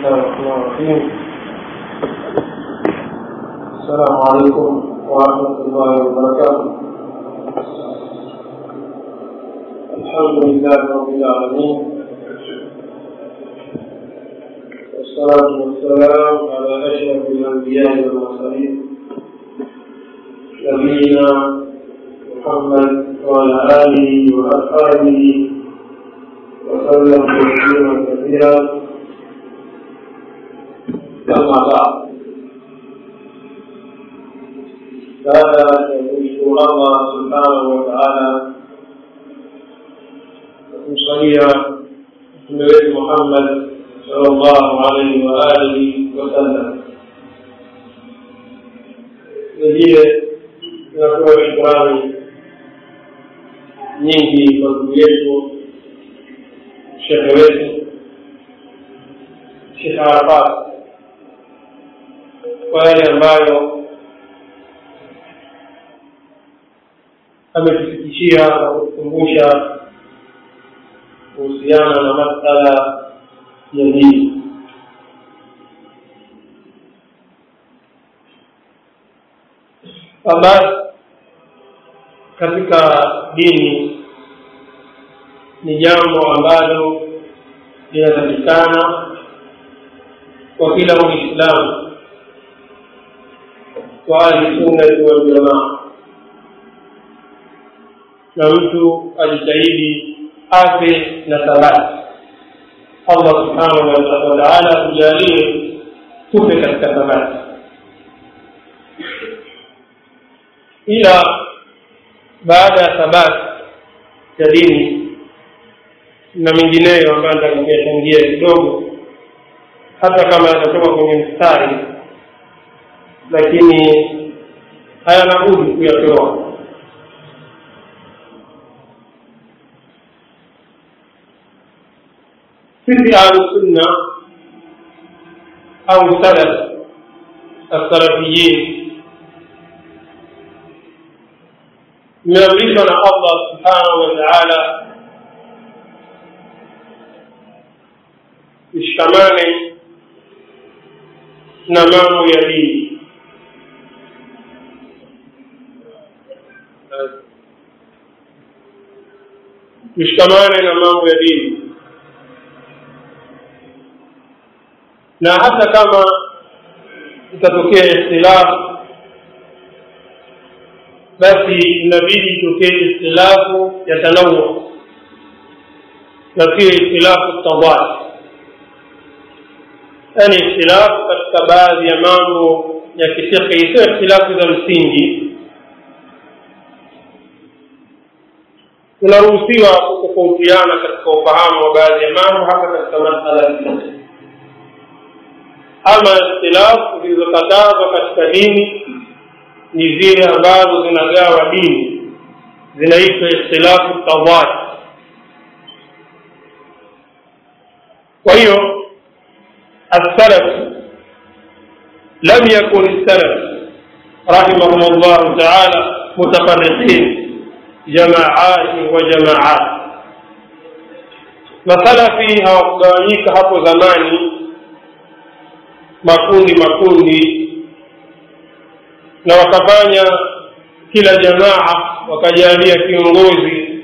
الله الرحمن الرحيم السلام عليكم ورحمة الله وبركاته الحمد لله رب العالمين والصلاة والسلام على أشرف الأنبياء والمرسلين نبينا محمد وعلى آله وأصحابه وسلم تسليما كثيرا أما بعد هذا يشكر الله سبحانه وتعالى kumsalia mtume wetu Muhammad sallallahu alaihi wa alihi wasallam. Vilevile tunatoa shukrani nyingi kwa ndugu yetu shekhe wetu Shekhe Arafat kwa yale ambayo ametufikishia na kutukumbusha kuhusiana na masala ya dini basi katika dini ni jambo ambalo linatakikana kwa kila muislamu wa ahlisunnati waljamaa na mtu ajitahidi afe na thabati allah subhanahu wa taala atujalie tupe katika thabati ila baada ya thabati ya dini na mengineyo ambayo nitakuyachangia kidogo hata kama yatatoka kwenye mstari lakini hayana budi kuyatoa sisi ahlusunna au salaf assalafiyin imeamrishwa na allah subhanahu wa taala tushikamane na mambo ya dini tushikamane na mambo ya dini na hata kama itatokea ikhtilafu basi inabidi itokee ikhtilafu ya tanawu na sio ikhtilafu tadad yani ikhtilafu katika baadhi ya mambo ya kifikhi sio ikhtilafu za msingi tunaruhusiwa kutofautiana katika ufahamu wa baadhi ya mambo hata katika masala ya fiqh ama ikhtilafu zilizokatazwa katika dini ni zile ambazo zinagawa dini zinaitwa ikhtilafu tawad kwa hiyo السلف لم يكن السلف رحمهم الله تعالى متفرقين جماعات وجماعات masalafi hawakugawanyika hapo zamani makundi makundi na wakafanya kila jamaa wakajalia kiongozi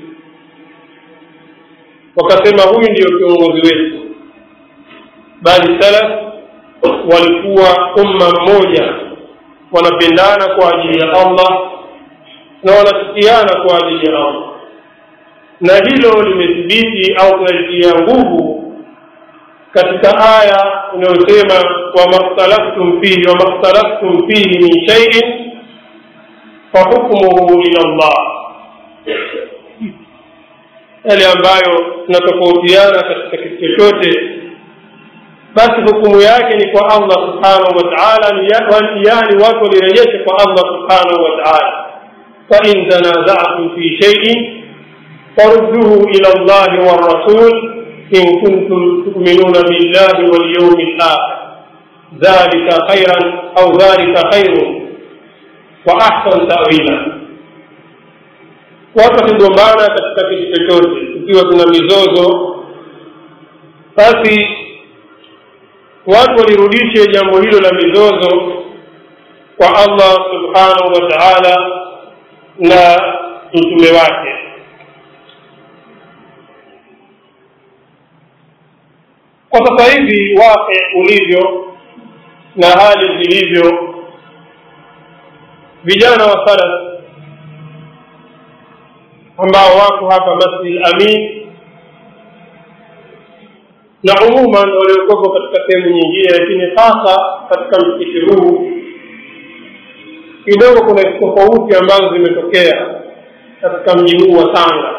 wakasema huyu ndio kiongozi wetu bali salaf walikuwa umma mmoja wanapendana kwa ajili ya allah na wanachukiana kwa ajili ya allah na hilo limethibiti au tunalitia nguvu katika aya inayosema wamakhtalaftum fihi wamakhtalaftum fihi min shaiin fahukmuhu ila llah yale ambayo tunatofautiana katika kitu chochote basi hukumu yake ni kwa allah subhanahu wa taala yani watu walirejeshe kwa allah subhanahu wa taala fain tanazatum fi shaiin farudduhu ila llahi warasul in kuntum tuminuna billahi walyaumi lakhir dhalika khairan au dhalika khairun wa ahsan tawila watu wakigombana katika kitu chochote ikiwa kuna mizozo basi watu walirudishe jambo hilo la mizozo kwa allah subhanahu wa taala na mtume wake kwa sasa hivi waqi ulivyo na hali zilivyo vijana wa salaf ambao wako hapa masjid amin na umuman waliokuwepo katika sehemu nyingine lakini hasa katika msikiti huu kidogo kuna tofauti ambazo zimetokea katika mji huu wa tanga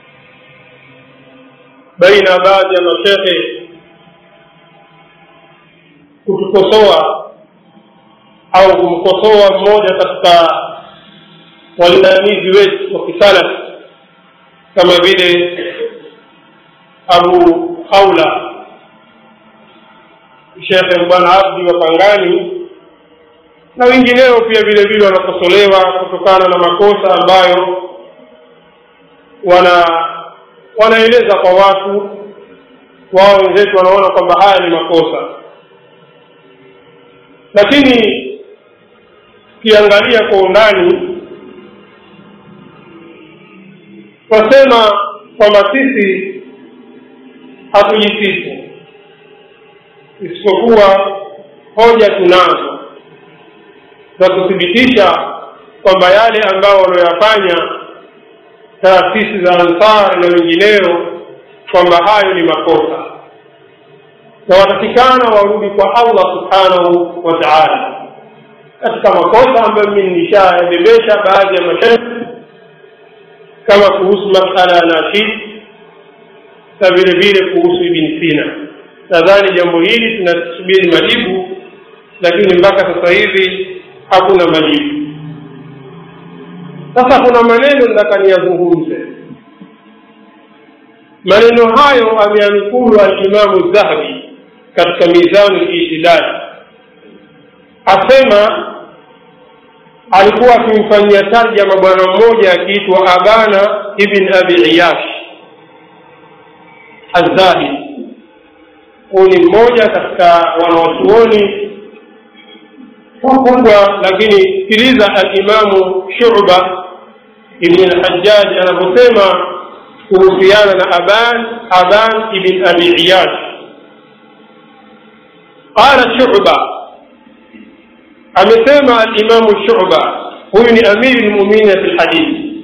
baina ya baadhi ya mashehe kutukosoa au kumkosoa mmoja katika walinganizi wetu wa kisalaf kama vile abu haula shekhe bwana abdi wa pangani na wengineo pia vile vile wanakosolewa kutokana na makosa ambayo wana wanaeleza kwa watu wao wenzetu wanaona kwamba haya ni makosa lakini ukiangalia kwa undani twasema kwamba sisi hatujisifu isipokuwa hoja tunazo za kuthibitisha kwamba yale ambayo wanaoyafanya taasisi za ansar na wengineo kwamba hayo ni makosa na watakikana warudi kwa allah subhanahu wa taala katika makosa ambayo mimi nishayabebesha baadhi ya masharti kama kuhusu masala ya nashid na vile vile kuhusu ibn sina nadhani jambo hili tunasubiri majibu lakini mpaka sasa hivi hakuna majibu sasa kuna maneno nataka niyazungumze maneno hayo ameanukulu alimamu dhahabi katika mizanu litidali asema alikuwa akimfanyia tarjama bwana mmoja akiitwa abana ibn abi iyash azahid huyu ni mmoja katika wanawachuoni wakubwa lakini sikiliza alimamu shuba ibn lhajaj anavyosema kuhusiana na aban aban ibn abi iyash qala shuba amesema alimamu shuba huyu ni amiri lmuminina fi lhadithi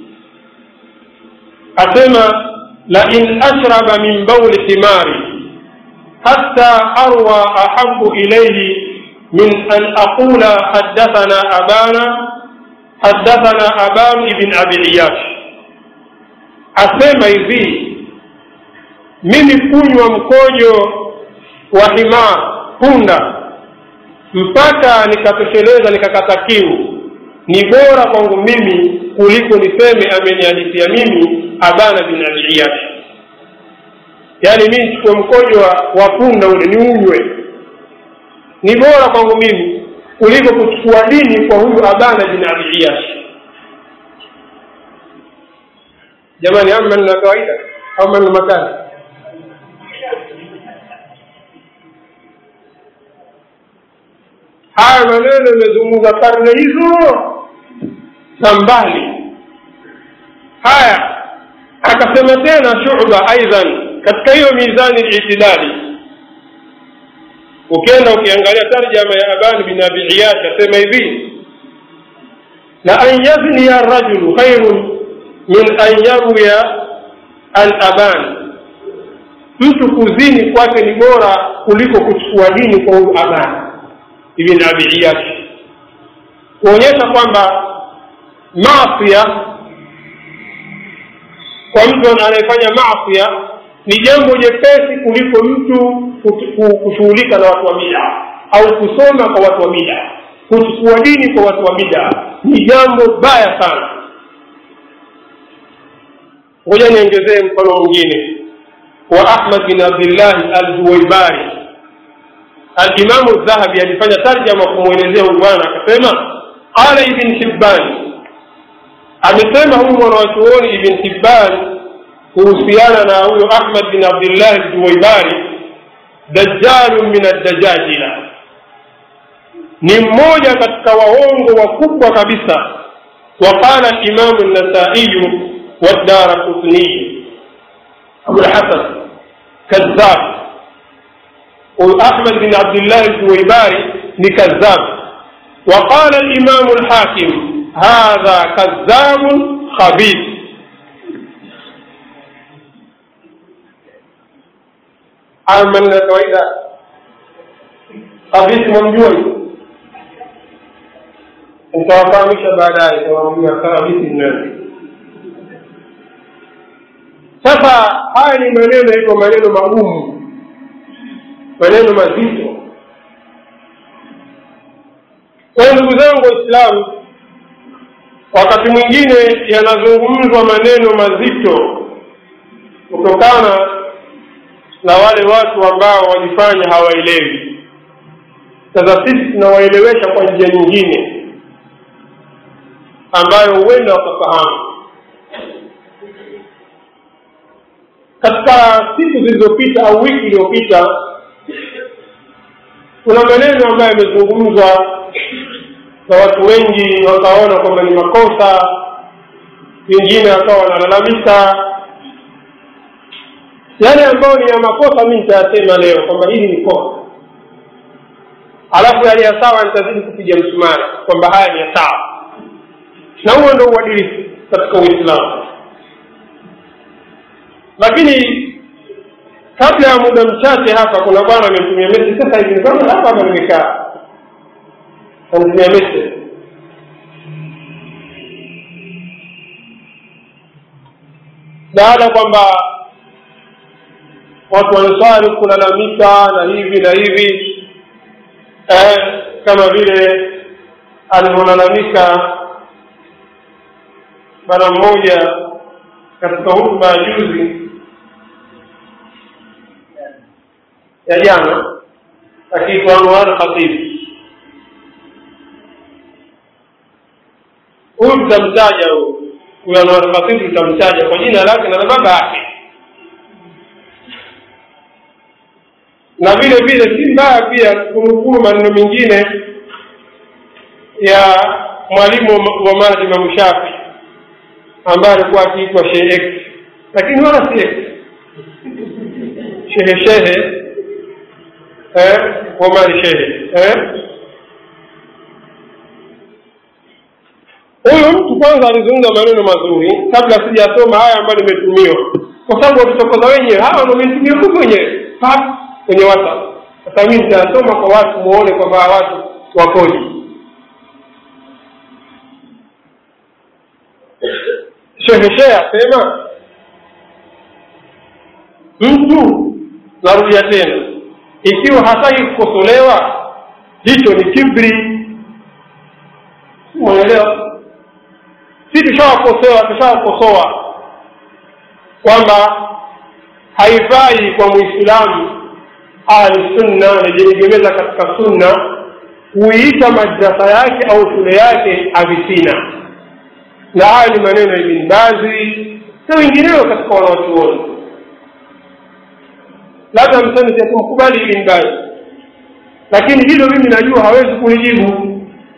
asema lain ashraba min bauli himari hatta arwa ahabu ilaihi min an aqula haddathana abana haddathana aban ibn abi iyash asema hivi mimi kunywa mkojo wa himar punda mpaka nikatosheleza nikakata kiu ni bora kwangu mimi kuliko niseme amenihadithia mimi abana bin abi iyash yaani mi nichukue mkojo wa punda ule niunywe ni bora kwangu mimi kuliko kuchukua dini kwa huyu abana bin abi iyash jamani ama na kawaida au maneno makali haya maneno imezungumza karne hizo za mbali haya akasema tena shuba aidan katika hiyo mizani litidali ukienda ukiangalia tarjama ya aban bin abi iyash asema hivi la an yazniya rajulu khairun min an yarwiya an aban mtu kuzini kwake ni bora kuliko kuchukua dini kwa huyu aban ibn abi iyash kuonyesha kwamba maasia kwa mtu anayefanya maasia ni jambo jepesi kuliko mtu kushughulika na watu wa bida au kusoma kwa watu wa bida kuchukua dini kwa watu wa bida ni jambo baya sana ngoja niongezee mfano mwingine wa ahmad bin abdillahi aljuwaibari alimamu dhahabi alifanya tarjama kumwelezea huyu bwana akasema qala ibn hibban amesema huyu mwanawachuoni ibn hibban kuhusiana na huyo ahmad bin abdillah aljuwaibari dajalun min addajajila ni mmoja katika waongo wakubwa kabisa وقال الإمام النسائي والدار قطني أبو الحسن كذاب وأحمد بن عبد الله الزويباري لكذاب وقال الإمام الحاكم هذا كذاب خبيث عمل kawaida khabith mamjui nitawafahamisha baadaye tawaambia khabith ni nani sasa haya ni maneno hivyo maneno magumu maneno mazito kwa hiyo ndugu zangu waislamu wakati mwingine yanazungumzwa maneno mazito kutokana na wale watu ambao wajifanya hawaelewi sasa sisi tunawaelewesha kwa njia nyingine ambayo huenda wakafahamu katika siku zilizopita au wiki iliyopita kuna maneno ambayo yamezungumzwa na watu wengi wakaona kwamba ni makosa wengine wakawa wanalalamika yale ambayo ni ya makosa mi nitayasema leo kwamba hili ni kosa alafu yale ya sawa nitazidi kupiga msumari kwamba haya ni ya sawa na huo ndo uadilifu katika uislamu lakini kabla ya muda mchache hapa kuna bwana amemtumia mesi sasa hivi nikaona hapa hapa nimekaa amtumia mesi baada kwamba watu wanaswali kulalamika na hivi na hivi eh, kama vile alivyolalamika bwana mmoja katika hutuba ya juzi ya jana akiitwa Anwar Khatib. Huyu tutamtaja huyu huyu Anwar Khatib, tutamtaja kwa jina lake na la baba yake, na vile vile si mbaya pia kunukuu maneno mengine ya mwalimu wa Mahdi Imam Shafi ambaye alikuwa akiitwa Sheikh X, lakini wala si X, shehe shehe eh, Omar shehe eh. Huyu mtu kwanza alizungumza maneno mazuri kabla sijasoma haya ambayo nimetumiwa, kwa sababu wakitokoza wenyewe hawa ndo wametumia huku wenyewe kwenye WhatsApp. Sasa mimi nitayasoma kwa watu muone kwamba watu wakoje. Sheheshe asema mtu, narudia tena, ikiwa hataki kukosolewa, hicho ni kibri. Umeelewa? Si tushawakosoa, tushawakosoa kwamba haifai kwa Muislamu ahli sunna anajeegemeza katika sunna kuiita madrasa yake au shule yake avitina na haya ni maneno ya Ibn Bazi na wengineo katika wanawachuoni. Labda mseme kumkubali Ibn Bazi, lakini hilo mimi najua hawezi kulijibu.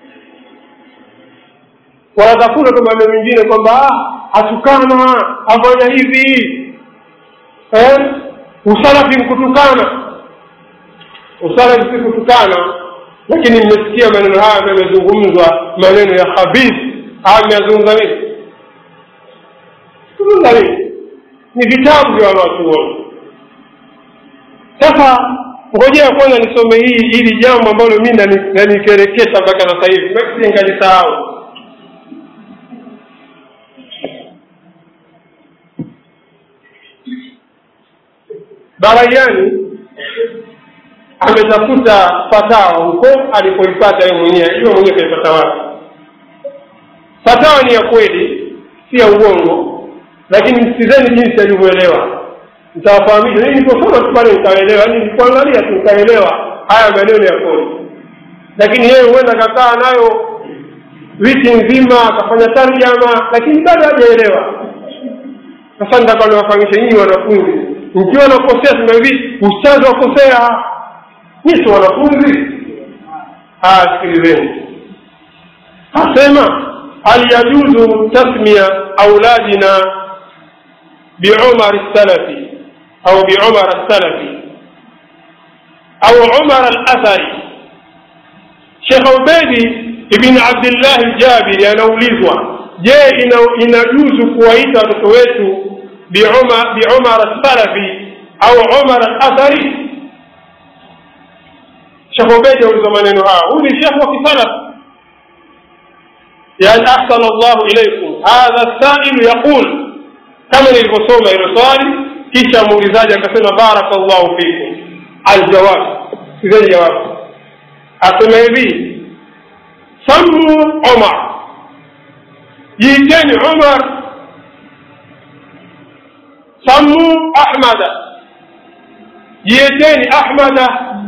Wanatafuta tu maneno mengine kwamba hatukana, afanya hivi eh? Usalafi mkutukana. Usalafi si kutukana, lakini mmesikia maneno haya ambayo yamezungumzwa, maneno ya khabith ameyazungumza nini? Zungumza nini? Ni vitabu vya wanawachuoni. Sasa ngojea kwanza nisome hii hili jambo ambalo mi nanikereketa mpaka sasa hivi, makisi ngalisahau. Baraiani ametafuta fatawa huko alipoipata yeye mwenyewe, ajua mwenyewe kaipata wapi fatawa ni ya kweli si ya uongo lakini msikizeni jinsi alivyoelewa nitawafahamisha mimi niliposoma tu pale nikaelewa yani nilikuangalia tu nikaelewa haya maneno ya kweli lakini yeye huenda kakaa nayo wiki nzima akafanya tarjama lakini bado hajaelewa sasa nitakuwa niwafahamisha nyinyi wanafunzi mkiwa nakosea sema hivi ustazi wakosea nyisi wanafunzi sikilizeni asema hal yajuzu tasmia auladina biumar salafi au biumar salafi au umar alathari shekh ubedi ibn abdillah ljabiri anaulizwa je inajuzu kuwaita watoto wetu biumar salafi au umar alathari shekh ubedi auliza maneno haya huyu ni shekh wa kisalaf yani ahsana llahu ilaikum hadha sailu yaqul kama nilivyosoma hilo swali kisha muulizaji akasema baraka llahu fikum aljawab sizeni jawabu asema hivi sammu umar jiiteni umar sammu ahmada jiiteni ahmada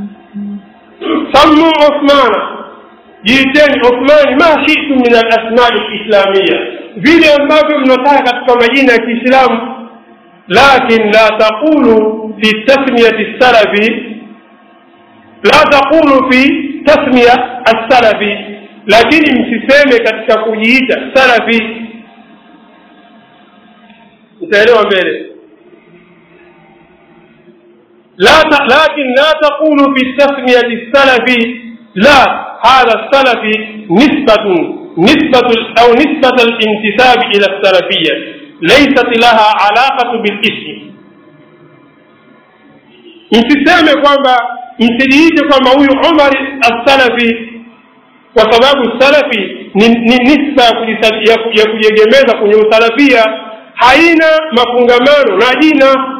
sammu uthmana jiiteni uthmani ma shitum min alasmai lislamia vile ambavyo mnataka katika majina ya kiislamu lakin la taqulu fi tasmiyati salafi la taqulu fi tasmiya assalafi lakini msiseme katika kujiita salafi mtaelewa mbele لكن لا تقول في التسمية السلفي لا هذا السلفي نسبة نسبة أو نسبة الانتساب إلى السلفية ليست لها علاقة بالاسم msiseme kwamba msijiite kwamba huyu umar assalafi kwa sababu salafi ni, ni nisba ya kujiegemeza kwenye usalafia haina mafungamano na jina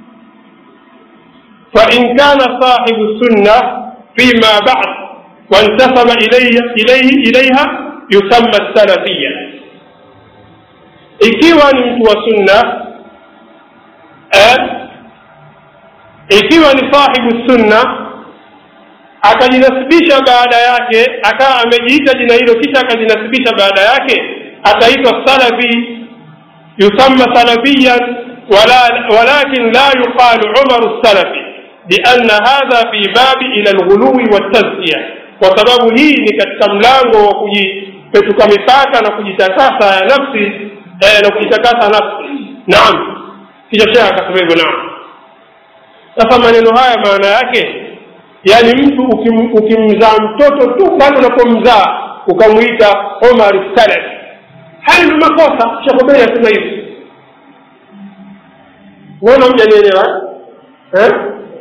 فإن كان صاحب السنة فيما بعد وانتسب إليه, إليه إليها يسمى السلفية ikiwa ni mtu wa sunna eh, ikiwa ni sahibu sunna akajinasibisha baada yake akawa amejiita jina hilo kisha akajinasibisha baada yake ataitwa salafi yusamma salafiyan walakin la yuqalu umaru salafi لأن هذا في باب إلى الغلو والتزكية وسبب hii ni katika mlango wa kujipetuka mipaka na kujitakasa ya nafsi eh, na kujitakasa nafsi naam kisha shehe akasema hivyo naam sasa maneno haya maana yake yaani mtu ukim, ukimzaa mtoto tu bado unapomzaa ukamwita omar salaf haya ni makosa shekobei asema hivi naona mjanielewa eh?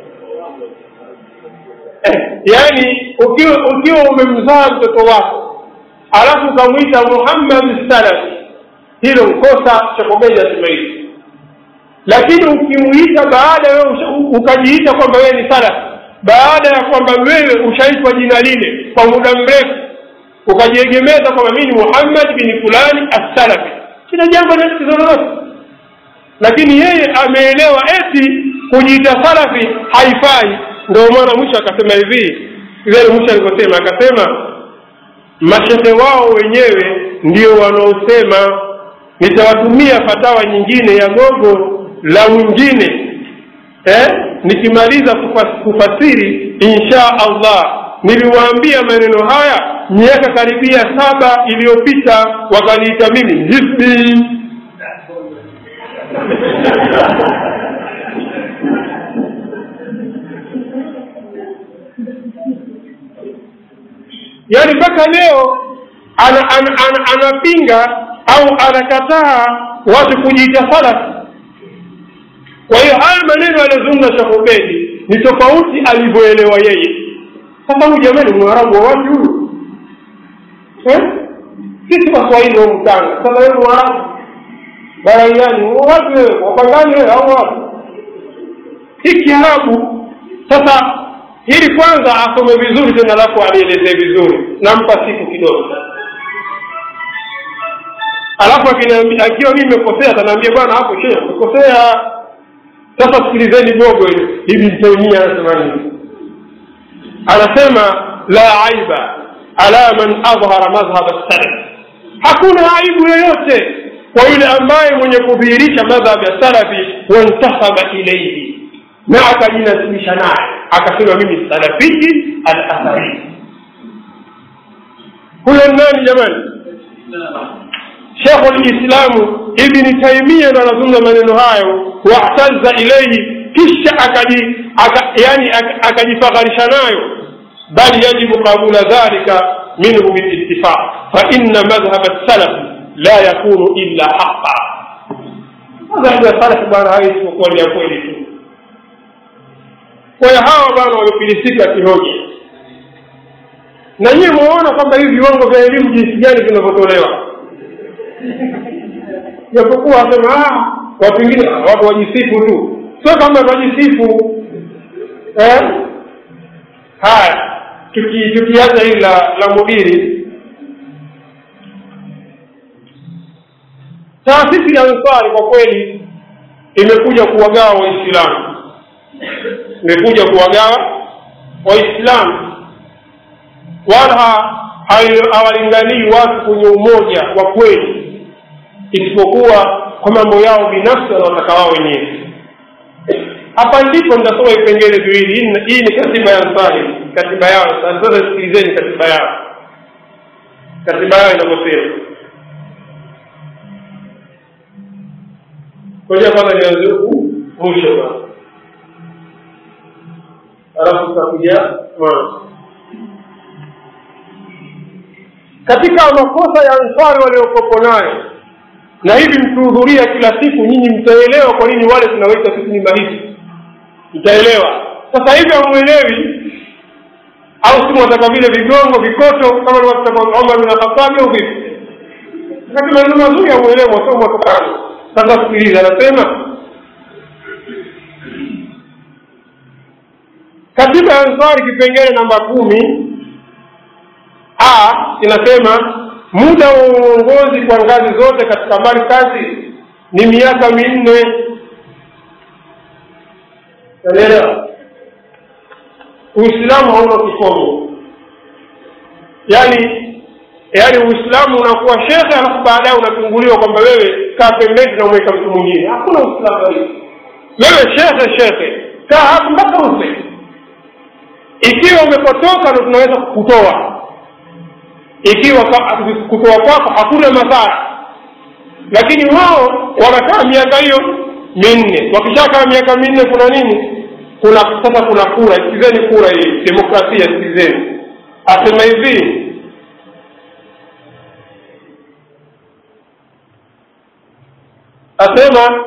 eh, yaani ukiwa ukiwa umemzaa mtoto wako alafu ukamwita muhammad salafi hilo mkosa shekobei asema hivi lakini ukimuita baada wewe ukajiita kwamba wewe ni salaf baada ya kwamba wewe ushaitwa jina lile kwa muda mrefu ukajiegemeza kwamba mimi ni muhammad bin fulani assalafi kila jambo na tatizo lolote lakini yeye ameelewa eti kujiita salafi haifai ndio maana mwisho akasema hivi vile mwisho alivyosema akasema mashehe wao wenyewe ndio wanaosema nitawatumia fatawa nyingine ya gogo la mwingine eh? nikimaliza kufasiri insha allah niliwaambia maneno haya miaka karibia saba iliyopita wakaniita mimi hizbi yaani mpaka leo anapinga ana, ana, ana au anakataa watu kujiita salafi kwa hiyo haya maneno aliyozungumza shahubedi ni tofauti alivyoelewa yeye sasa huyu jamani mwarabu wa wapi huyu eh? sisi waswahili wa mtanga sasa wewe mwarabu baraiani wapi wewe wapangani wewe au wapi hii kiarabu sasa hili kwanza asome vizuri tena alafu alielezee vizuri nampa siku kidogo alafu akiwa mii nimekosea atanaambia bwana hapo shehe umekosea sasa sikilizeni gogo hivi taimia anasema nini anasema la aiba ala man adhhara madhhab salaf hakuna aibu yoyote kwa yule ambaye mwenye kudhihirisha madhhab ya salafi wantasaba ilaihi na akajinasibisha naye akasema mimi salafiki al athari huyo nani jamani shekhu lislamu ibni taimia ndo anazungumza maneno hayo wahtaza ilaihi kisha akaji aka, yani akajifakharisha nayo bal yajibu qabula dhalika minhu bilittifaq faina madhhab salaf la yakunu illa haqa madhhabu ya salaf bwana hayo isipokuwa ni ya kweli tu kwa hiyo hawa bwana wamefilisika kihoja na nyiwe mwaona kwamba hivi viwango vya elimu jinsi gani vinavyotolewa japokuwa wasema watu wengine watu wajisifu tu sio kama wajisifu eh? haya tukiacha hili la la mudiri taasisi ya ansari kwa kweli imekuja kuwagawa waislamu imekuja kuwagawa waislamu wala hawalinganii watu kwenye umoja wa kweli isipokuwa kwa mambo yao binafsi wanaotaka wao wenyewe hapa ndipo nitasoma vipengele viwili hii ni katiba ya ansari katiba yao sasa sikilizeni katiba yao katiba yao inavyosema koja kwanza nianze huku mwisho bana alafu tutakuja mwanzo katika makosa ya ansari waliokopo nayo na hivi mkihudhuria kila siku nyinyi mtaelewa kwa nini wale tunawaita sisi ni mahisi mtaelewa sasa hivi hamwelewi au si mwataka vile vigongo vikoto kama liwataka omar bin khatabi au vipi wakati maneno mazuri hamwelewi mwasoma mwatokano sasa sikiliza anasema katiba ya ansari kipengele namba kumi a inasema muda wa uongozi kwa ngazi zote katika markazi ni miaka minne unaelewa uislamu hauna kikomo yaani yaani uislamu unakuwa shekhe alafu baadaye unatunguliwa kwamba wewe kaa pembeni tunamweka mtu mwingine hakuna uislamu hii wewe shekhe shekhe kaa hapo mpaka ufe ikiwa umepotoka ndo tunaweza kukutoa ikiwa kutoa kwako hakuna madhara lakini wao wanakaa miaka hiyo minne wakishakaa miaka minne kuna nini kuna sasa kuna kura sikizeni kura hii demokrasia sikizeni asema hivi asema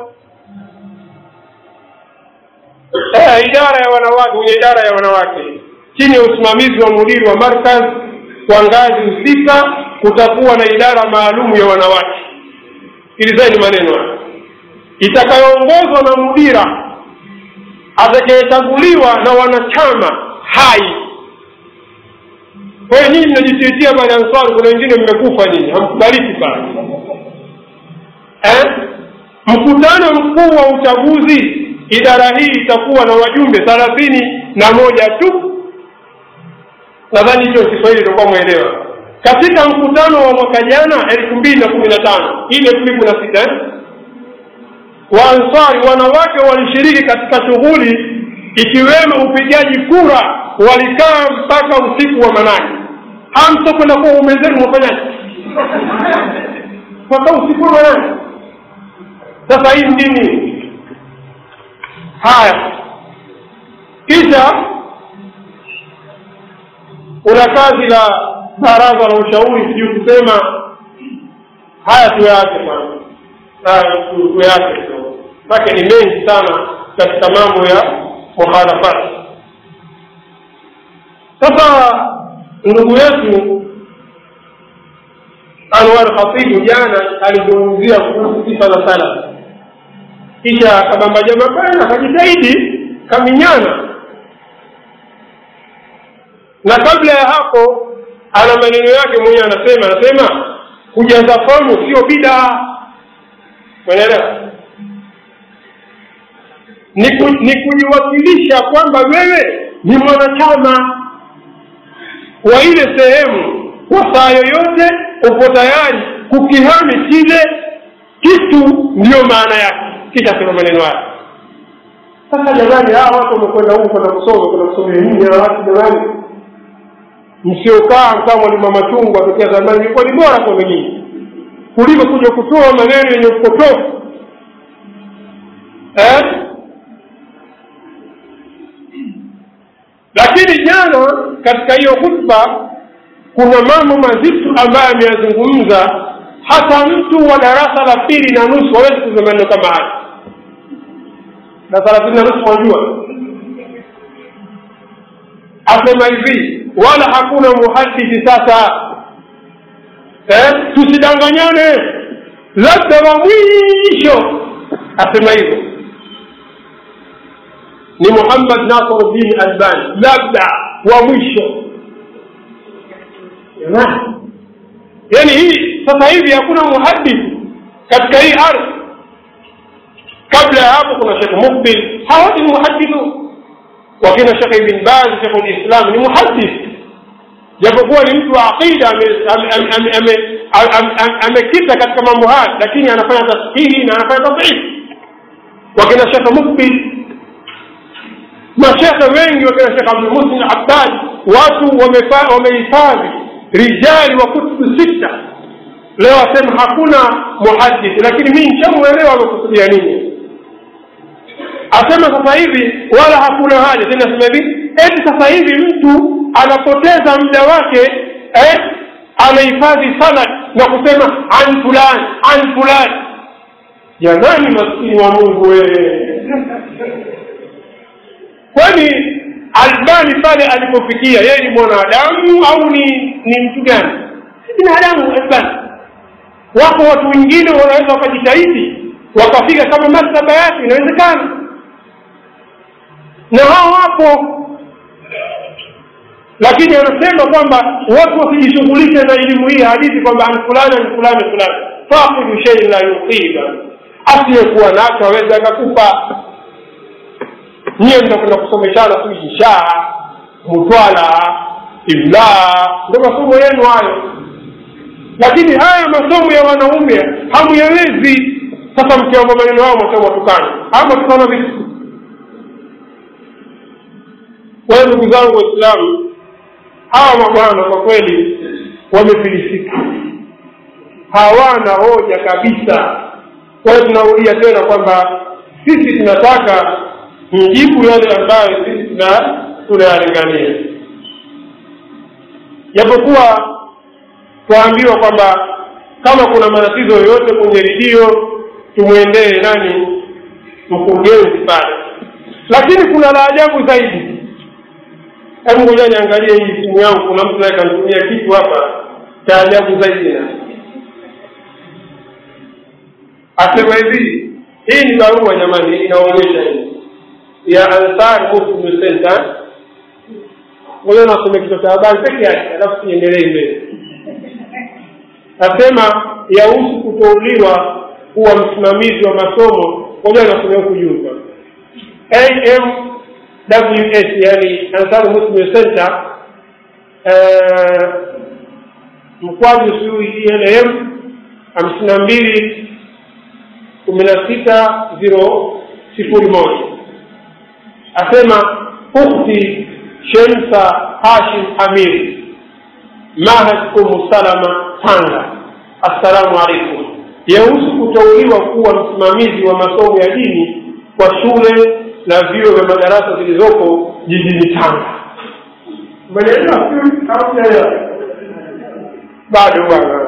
eh, idara ya wanawake kwenye idara ya wanawake chini ya usimamizi wa mudiri wa markaz kwa ngazi husika kutakuwa na idara maalum ya wanawake sikilizeni maneno haya itakayoongozwa na mudira atakayechaguliwa na wanachama hai kwa hiyo nyinyi mnajitiitia pale ansari kuna wengine mmekufa nyinyi hamkubaliki pale eh? mkutano mkuu wa uchaguzi idara hii itakuwa na wajumbe thelathini na moja tu nadhani hicho kiswahili itakuwa mwelewa katika mkutano wa mwaka jana elfu mbili na kumi na tano hii elfu mbili kumi na sita eh? waansari wanawake walishiriki katika shughuli ikiwemo upigaji kura walikaa mpaka usiku wa manane hamtokwenda kuwa umezenu mwafanyaji mpaka usiku wa manane sasa hii nini haya kisha una kazi la baraza la ushauri sijui kusema haya tuyaache bwana tuyaache make ni mengi sana katika mambo ya mukhalafati sasa ndugu yetu anwar khatibu jana alizungumzia kuhusu sifa za salaf kisha akabamba jamaa bana akajitahidi kaminyana na kabla ya hapo ana maneno yake mwenyewe anasema anasema kujaza fomu sio bidaa unaelewa ni, ku, ni kujiwakilisha kwamba wewe ni mwanachama wa ile sehemu kwa saa yoyote upo tayari kukihami kile kitu ndiyo maana yake kisha sema maneno haya sasa jamani hawa watu wamekwenda huku kwenda kusoma kwenda kusomea nini hawa watu jamani msiokaa kama mwalimu machungwa tokea zamani ilikuwa ni bora kwenu nyinyi kuliko kuja kutoa maneno yenye upotofu eh? lakini jana katika hiyo khutba kuna mambo mazito ambayo ameyazungumza hata mtu wa darasa la pili na nusu hawezi kusema maneno kama haya darasa la pili na nusu wajua asema hivi wala hakuna muhadithi sasa eh? tusidanganyane labda wa mwisho asema hivyo ni muhammad nasiruddin albani labda wa mwisho yani hii sasa hivi hakuna muhadith katika hii ardhi kabla ya hapo kuna shekh mukbil hawa ni muhadithu wakina shekh ibn baz shekh lislam ni muhadith japokuwa ni mtu wa aqida amekita katika mambo haya lakini anafanya tashihi na anafanya tadhifu wakina shekh mukbil mashekhe wengi wakina shekh abdulmuslim abbad watu wamehifadhi rijali wa kutubu sita leo asema hakuna muhadith lakini mii nshamwelewa amekusudia nini asema sasa hivi wala hakuna haja tena asema hivi eti sasa hivi mtu anapoteza muda wake eh, anahifadhi sanad na kusema an fulani an fulani jamani maskini wa mungu wewe kwani albani pale alipofikia yeye ni mwanadamu au ni ni mtu gani si binadamu albani wako watu wengine wanaweza wakajitahidi wakafika kama maktaba yake inawezekana na hao wapo lakini anasema kwamba watu wasijishughulishe na elimu hii hadithi kwamba an fulani an fulani fulani faqidu shei la yuqiba asiyekuwa nacho aweza akakupa nyiwe mtakwenda kusomeshana tu inshaa mutwala imlaa ndo masomo yenu hayo lakini haya masomo ya wanaume hamuyawezi sasa mkiomba maneno hayo mwasema watukana ama tukana vitu kwa ndugu zangu waislamu hawa mabwana kwa kweli wamefilisika hawana hoja kabisa kwa hiyo tunaulia tena kwamba sisi tunataka mjibu yale ambayo sisi tuna tunayalingania japokuwa twaambiwa kwamba kama kuna matatizo yoyote kwenye redio tumwendee nani mkurugenzi pale lakini kuna la ajabu zaidi hebu ngoja niangalie hii simu yangu kuna mtu naye kanitumia kitu hapa cha ajabu zaidi na asema hivi hii ni barua jamani inaonyesha hii ya ansar muslim center ngoja nasome kichwa cha habari peke yake alafu tuendelee mbele nasema yahusu kuteuliwa kuwa msimamizi wa masomo ngoja nasomea huku juu amws yani ansar muslim center mkwaju sui elm hamsini na mbili kumi na sita ziro sifuri moja asema ukhti shemsa hashim amir mahad umu salama tanga assalamu alaikum yahusu kuteuliwa kuwa msimamizi wa masomo ya dini kwa shule na vyuo vya madarasa zilizoko jijini tanga bado bwana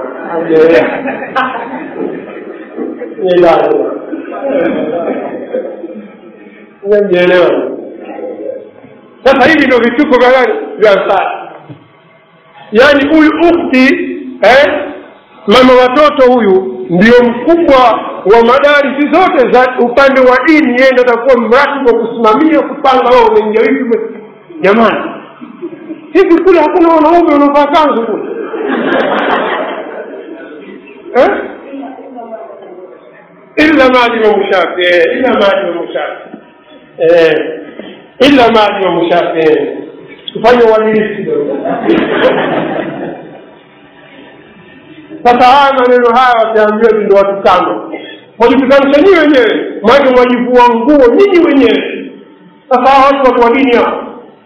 mjaelewa sasa hivi ndio vituko vya gani vya ansari yaani huyu ukti eh, mama watoto huyu ndio mkubwa wa madarisi zote za upande wa dini yeye ndo atakuwa mratibu wa kusimamia kupanga wao umeingia hivi jamani hivi kule hakuna wanaume wanaovaa kanzu kule eh? illa maadi imamu shafi eh, illa maadi imamu shafi eh, illa maadi imamu shafi eh. tufanye uadilifu kidogo sasa haya maneno haya wataambiwa ndo watukano mwajipikanisha nyii wenyewe mwake mwajivua nguo nyinyi wenyewe sasa hawa watu watu wa dini hao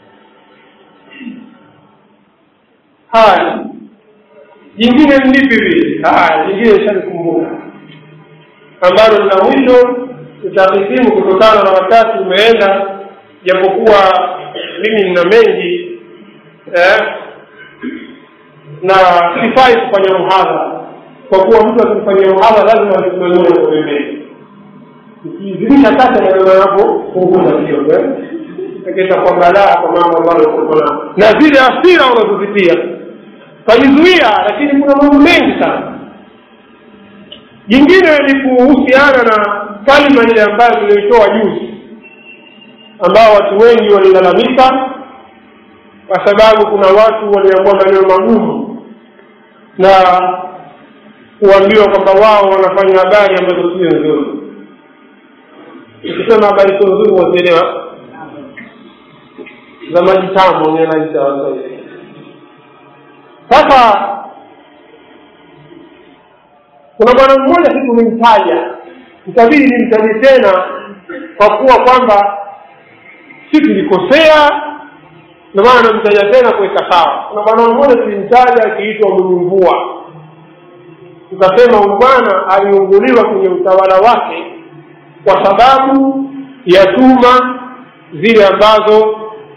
haya jingine ni lipi vile haya jingine ishalikumbuka ambalo lina mwisho tutahitimu kutokana na wakati umeenda japokuwa mimi nina mengi eh, na sifai kufanya muhadhara kwa kuwa mtu akifanyia muhadhara lazima asimamie kwa pembeni ikizidisha kati maneno yako punguza kidogo itakuwa balaa kwa mambo ambayo uko nayo na zile asira unazozitia kajizuia lakini kuna mambo mengi sana jingine ni kuhusiana na kalima ile ambayo tulioitoa juzi ambao watu wengi walilalamika kwa sababu kuna watu waliambua maneno magumu na kuambiwa kwamba wao wanafanya habari ambazo sio nzuri ukisema habari sio nzuri wazielewa za majitamo naita waswahili sasa kuna bwana mmoja si tumemtaja itabidi nimtaje tena kwa kuwa kwamba si tulikosea ndio maana namtaja tena kuweka sawa kuna bwana mmoja tulimtaja akiitwa mwenye mvua tukasema huyu bwana aliunguliwa kwenye utawala wake kwa sababu ya tuma zile ambazo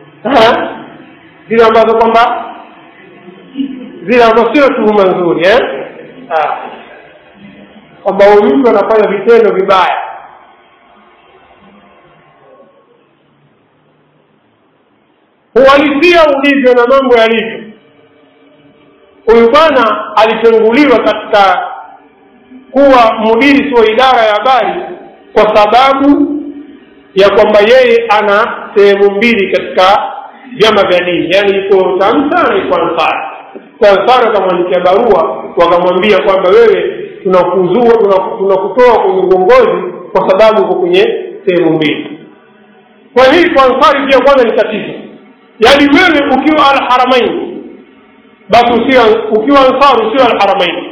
zile ambazo kwamba zile ambazo sio tuhuma nzuri eh? kwamba huyu mtu anafanya vitendo vibaya uhalisia ulivyo na mambo yalivyo huyu bwana alitenguliwa katika kuwa mudiri wa idara ya habari kwa sababu ya kwamba yeye ana sehemu mbili katika vyama vya dini yaani iko tamsa na iko ansari kwa ansari wakamwandikia barua wakamwambia kwamba wewe tunakuzua tunakutoa kwenye uongozi kwa sababu uko kwenye sehemu mbili kwa hii kwa ansari pia kwanza ni tatizo yaani wewe ukiwa alharamaini basi usiwa ukiwa ansar usiwa alharamaini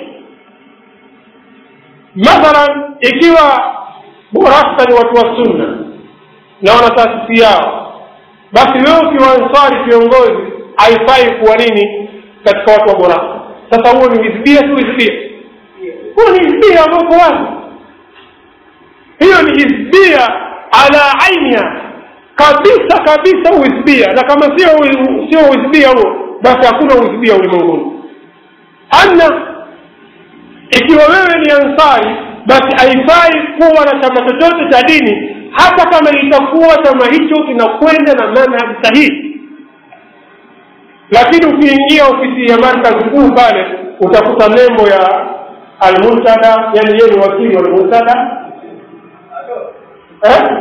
mathalan ikiwa burasta ni watu wa sunna na wana taasisi yao basi wewe ukiwa ansari kiongozi haifai kuwa nini katika watu wa burasta sasa huo ni hizbia si hizbia huo ni hizbia ambao uko wazi hiyo ni hizbia ala ainia kabisa kabisa uhizbia na kama sio sio uhizbia huo basi hakuna uhizbia ulimwenguni anna ikiwa wewe ni ansari basi haifai kuwa na chama chochote cha dini hata kama itakuwa chama hicho kinakwenda na manhaji sahihi lakini ukiingia ofisi ya markazi kuu pale utakuta nembo ya almuntada yani yeye ni wakili wa almuntada eh?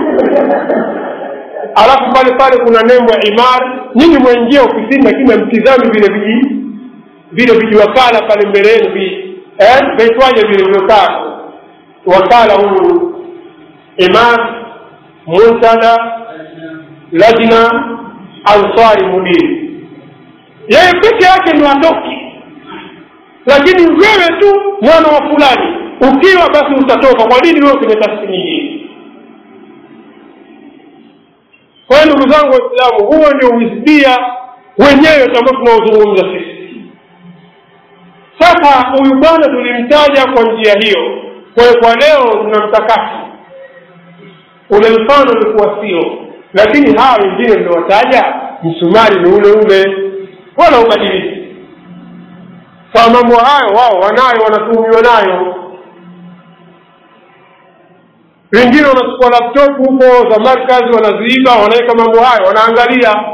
alafu pale pale kuna nembo ya imar nyinyi mwaingia ofisini lakini amtizami vile viji vile vijiwakala pale mbele yenu vi eh? vaitwaje vile vyokaa wakala huyu imar muntada lajna ansari mudiri yeye peke yake ni watoki lakini wewe tu mwana wa fulani ukiwa basi utatoka kwa nini wewe kwenye taasisi nyingine kwa hiyo ndugu zangu waislamu huo ndio uhisbia wenyewe ambao tunaozungumza sisi sasa huyu bwana tulimtaja kwa njia hiyo kwa hiyo kwa leo tunamtakasa ule mfano ulikuwa sio lakini hawa wengine mliwataja msumari ni ule ule wala ubadiliki kwa mambo hayo wao wanayo wanatuhumiwa nayo wengine wanachukua laptop huko za markazi wanaziiba wanaweka mambo hayo wanaangalia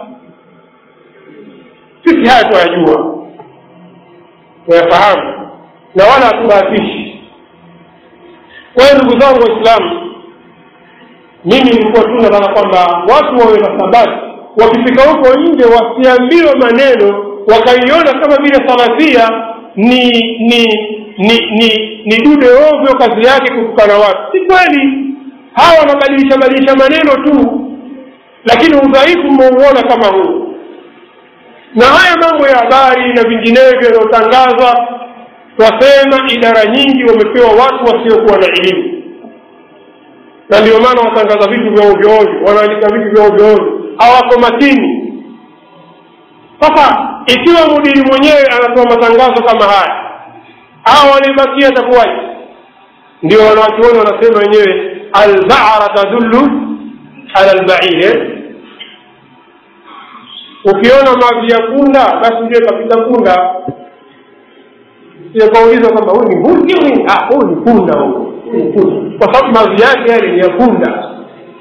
sisi haya tunayajua tunayafahamu na wala hatubahatishi kwa hiyo ndugu zangu waislamu mimi nilikuwa tu nataka kwamba watu wawe na sabati wakifika huko nje wasiambiwe maneno wakaiona kama vile salafia ni ni ni ni ni dude ovyo kazi yake kutukana watu si kweli hawa wanabadilisha badilisha maneno tu lakini udhaifu mmeuona kama huu na haya mambo ya habari na vinginevyo yanayotangazwa twasema idara nyingi wamepewa watu wasiokuwa na elimu na ndio maana watangaza vitu vya ovyoovyo wanaandika vitu vya ovyoovyo hawako makini sasa ikiwa mudiri mwenyewe anatoa matangazo kama haya au walibakia atakuwaje ndio wanawachuoni wanasema wenyewe albara tadullu ala lbair ukiona mavi ya punda basi ujue kapita punda kauliza kwamba huyu ni mbuzi huyu ni punda huyu kwa sababu mavi yake yale ni ya punda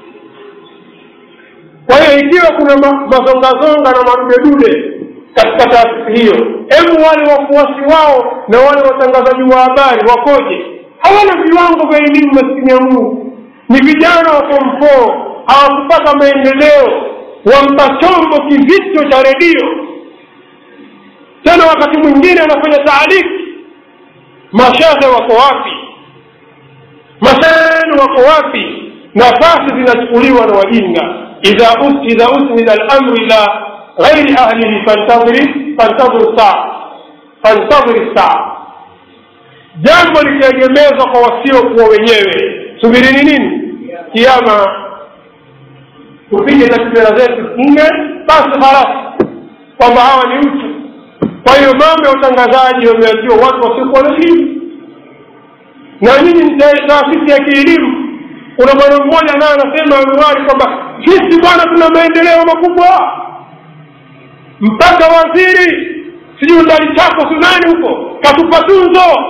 kwa hiyo ikiwa kuna mazongazonga na madudedude katika taasisi hiyo hebu wale wafuasi wao na wale watangazaji wa habari wakoje hawana viwango vya elimu maskini ya mungu ni vijana wa form four hawakupata maendeleo wampa chombo kizito cha redio tena wakati mwingine anafanya taaliki mashehe wako wapi mashehe wako wapi nafasi zinachukuliwa na wajinga idha idha usnida lamru ila ghairi ahlihi fantadhiri fantadhiri saa fantadhiri saa jambo likiegemezwa kwa wasiokuwa wenyewe subirini nini kiama tupige takbira zetu nne basi harasi kwamba hawa ni mtu kwa hiyo mambo ya utangazaji wameachiwa watu wasiokuwa na elimu na nyinyi ni taasisi ya kielimu kuna bwana mmoja naye anasema anuari kwamba sisi bwana tuna maendeleo makubwa mpaka waziri sijui ndani chako sunani huko katupa tunzo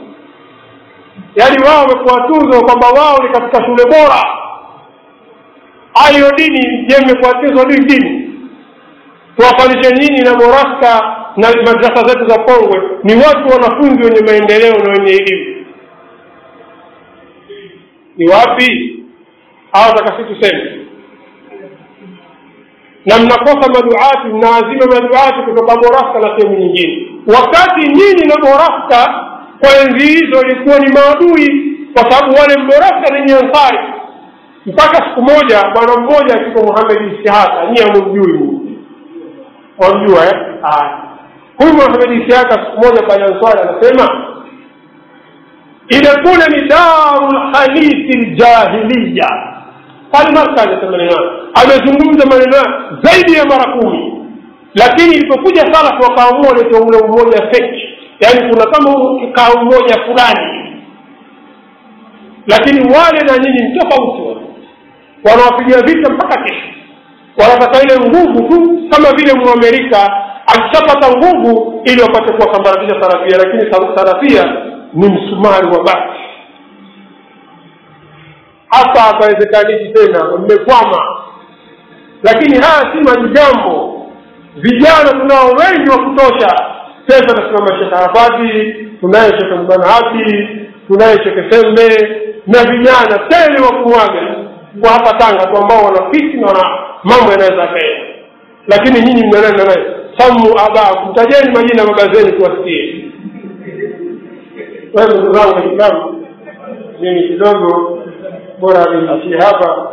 yaani wao wamekuwa tunzo kwamba wao ni katika shule bora hayo dini je mmekuwa tunzo ni dini tuwafanishe nyinyi na moraska na madrasa zetu za pongwe ni watu wanafunzi wenye maendeleo na wenye elimu ni wapi au takasi tuseme na mnakosa maduati mnaazima maduati kutoka moraska na sehemu nyingine wakati nyinyi na moraska kwa enzi hizo ilikuwa ni maadui kwa sababu wale moraska ni ansari mpaka siku moja bwana mmoja akitwa muhamedi istihaka nyie amumjui wamjua eh? huyu muhamedi istihaka siku moja kwa ansari anasema ile kule ni daru lhadithi ljahiliya pale markazi ya maneno amezungumza maneno zaidi ya mara kumi lakini ilipokuja salafu wakaamua leta ule umoja feki yaani kuna kama kaa umoja fulani lakini wale na nyinyi ni tofauti wanawapigia vita mpaka kesho wanataka ile nguvu tu kama vile mwamerika akishapata nguvu ili wapate kuwasambaratisha sarafia lakini sarafia ni msumari wa bati hapa hapawezekanishi tena mmekwama lakini haya si majambo vijana tunao wengi wa kutosha sasa nasimama shekhe arafati tunaye shekhe mbanahati tunaye shekhe sembe na vijana tele wa kumwaga kwa hapa tanga tu ambao wanafiki na wana mambo yanaweza akaenda lakini nyinyi mnanena naye samu abaa mtajeni majina baba zenu tuwasikie wewe ndugu zangu waislamu mimi kidogo bora niishie hapa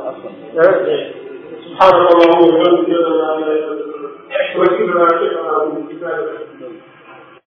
سبحانك اللهم وبحمدك اشهد ان لا اله الا انت